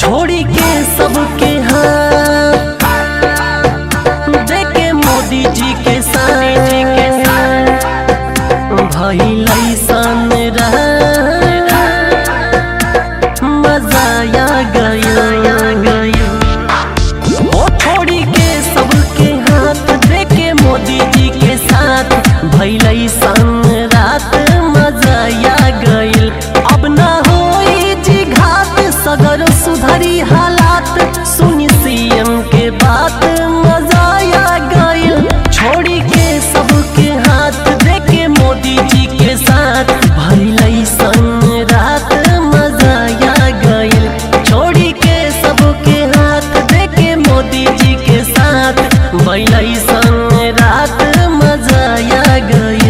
छोड़ी के सबके हाथ देखे मोदी जी के साथ भइल ऐसन मजा आ गया ओ छोड़ी के सबके हाथ देखे मोदी जी के साथ भइल ऐसन रात मजा आ गइल अब ना होई जी घात सगर सुधरी हालात सुनी सीएम के बात मजा आ गइल छोड़ी के सबके हाथ देखे मोदी जी के साथ भइल ऐसन रात मजा आ गइल छोड़ी के सबके हाथ देखे मोदी जी के साथ भइल ऐसन रात मजा आ गइल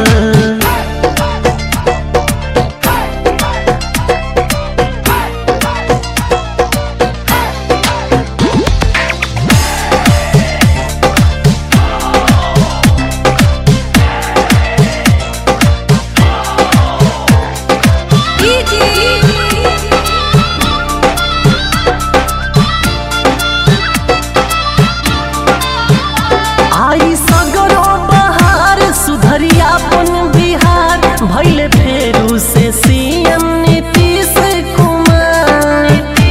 आई सगरो बहार सुधरिया अपन बिहार भैले फेरू से सीएम नीतीश कुमार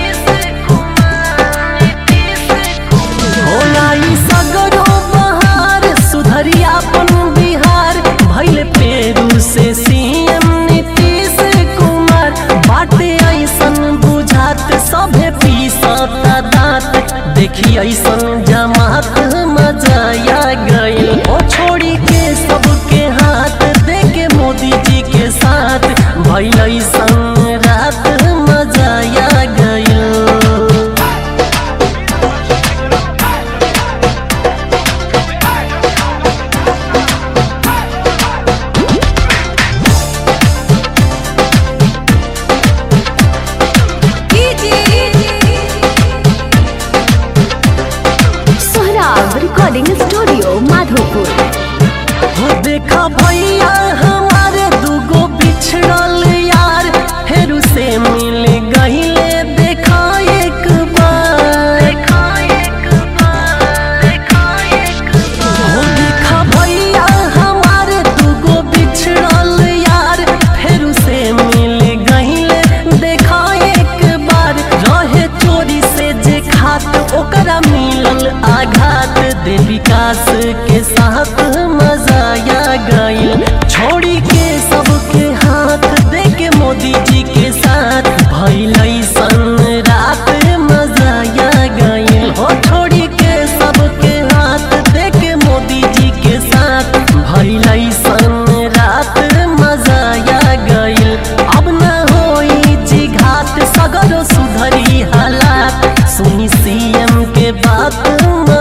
होला ई सगरो बहार सुधरिया अपन बिहार भैले फेरू से सीएम नीतीश कुमार बाटे ऐसन बुझात सभे पीसता दांत देखी ऐसन जमात मजा आ गइल ओ छोड़ी के सबके हाथ देके मोदी जी के साथ भइल ऐसन रात मजा आ गइल सोहराब रिकॉर्डिंग स्टूडियो माधोपुर हो देखा भैया हमारे दूगो बिछड़ल यार फेरू से मिल गहिले देखा एक बार हो देखा भैया हमारे दूगो बिछड़ल यार फेरू से मिल गहिले देखा एक बार रहे चोरी से जे खात ओकरा मिलल आघात दे विकास के साथ मजा आ गइल छोड़ी के सबके हाथ दे के मोदी जी के साथ भइल ऐसन रात मजा आ गइल हो छोड़ी के सबके हाथ दे के मोदी जी के साथ भइल ऐसन रात मजा आ गइल अब ना होई जी घाट सगरो सुधरी हालात सुनी सीएम के बात